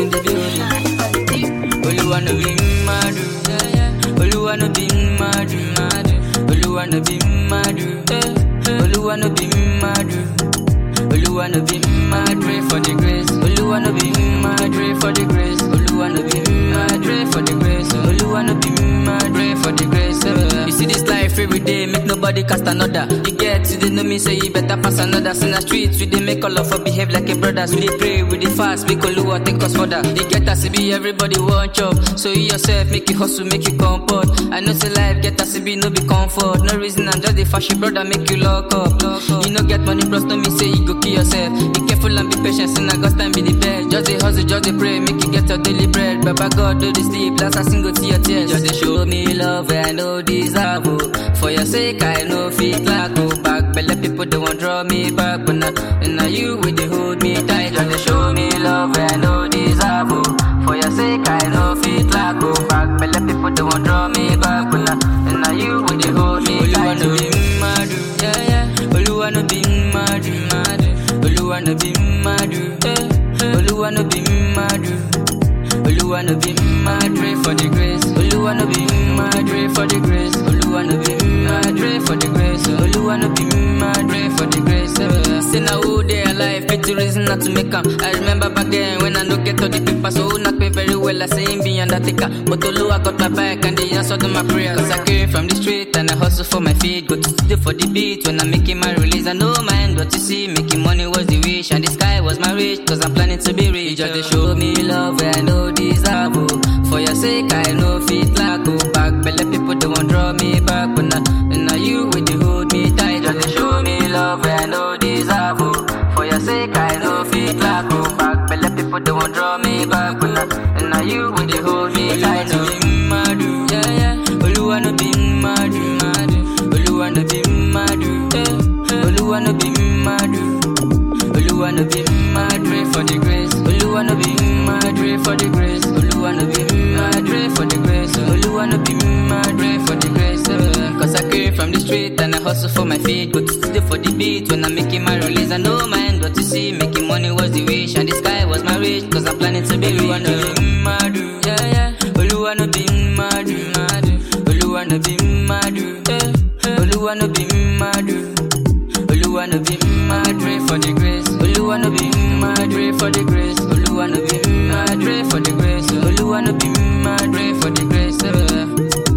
in the building. Oluwa no be madu, Oluwa no be madu, Oluwa no be madu, Oluwa no be madu. Oluwa no be mad, pray for the grace. Oluwa no be mad, pray for the grace. Oluwa no be mad, pray for the grace. Oluwa no be mad, pray for the grace. Uh. You see this life every day, make nobody cast another. You get to the know me, say you better pass another. In the streets, we dey make all of us behave like a brothers. We dey pray, we dey fast, make Oluwa take us further. You get us to be everybody want chop. So you yourself, make you hustle, make you comport. I know say life get us to be no be comfort. No reason I'm just a fashion brother, make you lock up. You no get money, plus no me say you go kill yourself. Be careful and be patient, sin I God's time be the best. Just a hustle, just a pray, make you get your daily bread. Baba God, do the sleep, last I single to your tears. Just a show me love where I know deserve. Oh. For your sake, I know fit like go back. Belle people don't want draw me back, but now, and now you with the hold me tight. Just a show me love where I know deserve. Oh. For your sake, I know fit like go back. Belle people don't want draw me back, but now, and now you with the hold me tight. Oluwa no be madu, yeah yeah. Oluwa no be madu, madu. Oluwa no be madu, eh. Oluwa no be madu. Oluwa no be mad, pray for the grace. Oluwa no be mad, pray for the grace. Oluwa no be mad, pray for the grace. Oluwa no be mad, pray for the grace. Uh. Say now who they alive, pity reason not to make 'em. I remember back then when I no get all the paper, so who knock me very well. I say him be undertaker, but Oluwa got my back and they answered my prayer. Cause I came from the street and I hustle for my feet. Go to studio for the beat when I'm making my release. I know mind what you see, making money was the wish and the sky was my reach. Cause I'm planning to be rich. Just to show me love where I know deserve. Oh. For your sake, I know fit like go back. Belle people don't want draw me back, but now, and now you with the hold me tight. Just to show me love where I know deserve. Oh. For your sake, I know fit like go back. Belle people don't want draw me back, but now, and now you with the hold me tight. Oluwa no be madu, yeah yeah. Oluwa no be madu, madu. Oluwa no be madu, eh. Oluwa no be madu. Oluwa no be mad, pray for the grace. Oluwa no be mad, pray for the grace. Oluwa no be mad, pray for the grace. Oluwa no be mad, pray for the grace. Uh, Cause I came from the street and I hustle for my feet. Go to studio for the beat when I'm making my release. I know mind what you see. Making money was the wish and the sky was my reach. Cause I'm planning to be rich. Oluwa no be mad, yeah yeah. Oluwa no be mad, mad. Oluwa no be mad, eh. Oluwa no be mad. Oluwa no be mad, pray for the grace. Oluwa no be mad, pray for the grace. Oluwa no be mad, pray for the grace. Oluwa no be mad, pray for the grace. Uh.